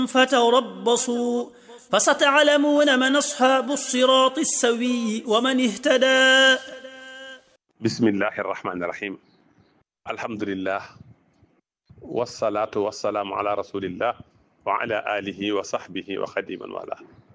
فتربصوا فستعلمون من أصحاب الصراط السوي ومن اهتدى بسم الله الرحمن الرحيم الحمد لله والصلاة والسلام على رسول الله وعلى آله وصحبه وخديما والاه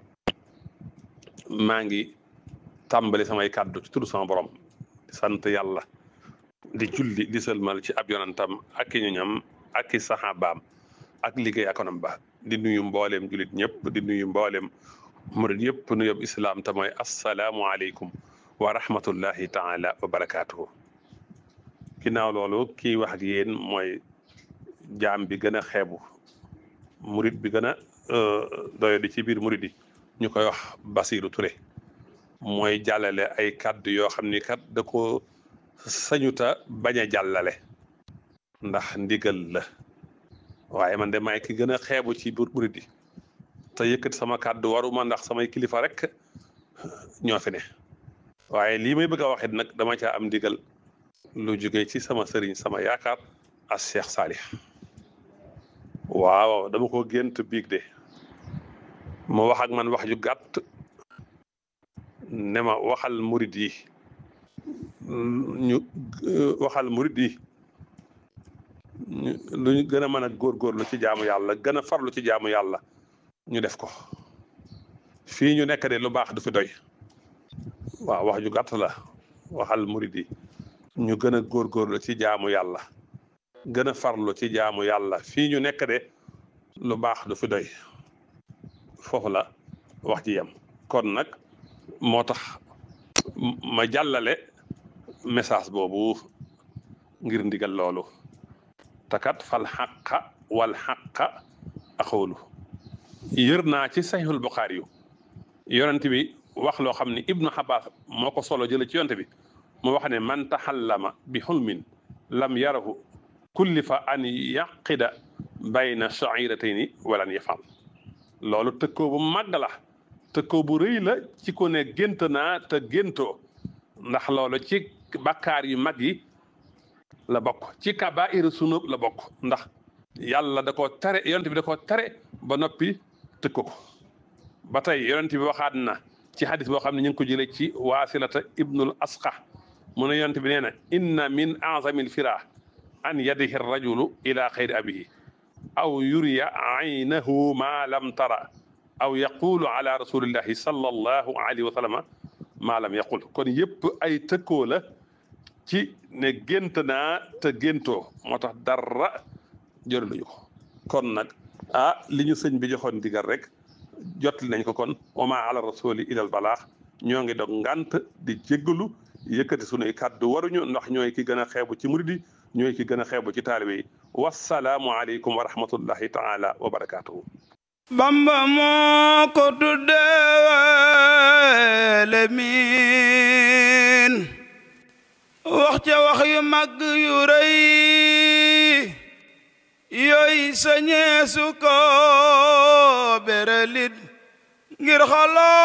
maa ngi tàmbali samay kàddu ci turu sama borom di sant yàlla di julli di sëlmal ci ab yonantam ak i ñoñam ak i saxaabaam ak liggéey akonam ba di nuyu mbooleem jullit ñëpp di nuyu mbooleem murid yëpp nu yob islaam te mooy assalaamu aleykum wa rahmatullahi taala wa barakaatuhu ginnaaw loolu kii wax ak yéen mooy jaam bi gën a xeebu murid bi gën a doyo di ci biir murid yi ñu koy wax Basiru Touré mooy jàllale ay kàddu yoo xam ni kat da ko sañuta bañ a jàllale ndax ndigal la waaye man de maay ki gën a xeebu ci biir murid yi te yëkkati sama kàddu waruma ndax samay kilifa rek ñoo fi ne waaye lii may bëgg a waxit nag dama caa am ndigal lu jóge ci sama sëriñ sama yaakaar as Cheikh Salih waaw dama ko gént biig de mu wax ak man wax ju gàtt ne ma waxal murid yi ñu waxal murid yi lu ñu gën a mën a góorgóorlu ci jaamu yàlla gën a farlu ci jaamu yàlla ñu def ko fii ñu nekk de lu baax du fi doy waaw wax ju gàtt la waxal murid yi ñu gën a góorgóorlu ci jaamu yàlla gën a farlu ci jaamu yàlla fii ñu nekk de lu baax du fi doy foofu la wax ji yem kon nag moo tax ma jàllale message boobu ngir ndigal loolu takat fal xaqa wal xaqa axoolu yër naa ci saxiixul buxaari yu yonent bi wax loo xam ne ibnu xabaas moo ko solo jële ci yonent bi mu wax ne man taxallama bi xulmin lam yarahu kullifa an yaqida bayna shairatayni walan yafal loolu tëkkoo bu màgg la tëkkoo bu rëy la ci ko ne gént naa te géntoo ndax loolu ci bakkaar yu mag yi la bokk ci kabaa'iru sunub la bokk ndax yàlla da koo tere yonent bi da koo tere ba noppi tëkko ko ba tey yonent bi waxaat na ci hadis boo xam ne ñu ngi ko jëlee ci waasilata ibnul asqa mu ne yonent bi nee na inna min azamil fira an yadihi rajulu ila xayri abihi aw yuriya aynahu ma lam tara aw yaqulu ala rasulillahi sallallahu alayhi wa sallama ma lam yaqul kon yëpp ay tëkkoo la ci ne gént naa te géntoo moo tax dara jëraluñu ko kon nag ah li ñu sëñ bi joxoon digal rek jotli nañ ko kon wama ala rasuli ilal balaax ñoo ngi dog ngant di jéggalu yëkkati sunuy kàddu waruñu ndax ñooy ki gën a xeebu ci murid yi ñooy ki gën a xeebu ci taalibe yi wassalaamu aleykum wa rahmatullahi taala wa barakaatuhu bamba moo ko tuddeewale min wax ca wax yu mag yu rëy yooy sañeesu ko beralit ngir xaloo